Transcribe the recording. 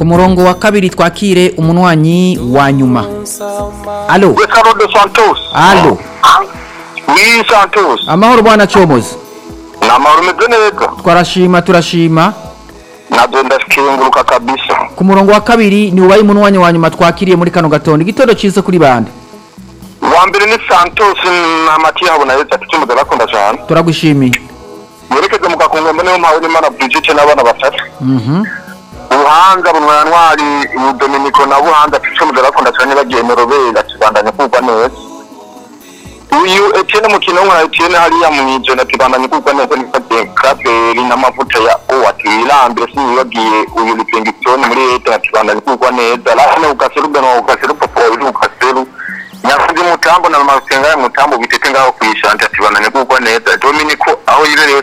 murongo wa kabiri twakire umunwanyi wa nyuma alo we Carlos de Santos alo oui Santos amahoro bwana comozi ni amahoro umeze neza twarashima turashima nabyo ndakenguruka kabisa ku murongo wa kabiri ni ubaye umunwanyi wa nyuma twakiriye muri kano gatondo igitondo cyiza kuri bande uwa mbere ni Santos na Matiya habona yetse ati cyumuze bakunda cyane turagushimiye yerekeze mu gakungu mbone mpawe n'Imana Brigitte n'abana batatu Mhm. ubuhanga bunwantwari ubudominiko na buhanga ati cyumuze bakunda cyane bagiye mu robera kibandanya kugwa neza uyu Etienne mukino nka Etienne hariya mu ijana kibandanya kugwa neza ni Kaveri n'amavuta ya O ati wirambire sinibagiye uyu Livingstone muri leta ati kibandanya kugwa neza lana ukaseru beno ukaseru popo uri ukaseru nyakuzi mutambo na masenga ya mutambo bitete ngaho kwishanja ati kibandanya kugwa neza Dominico aho yibereye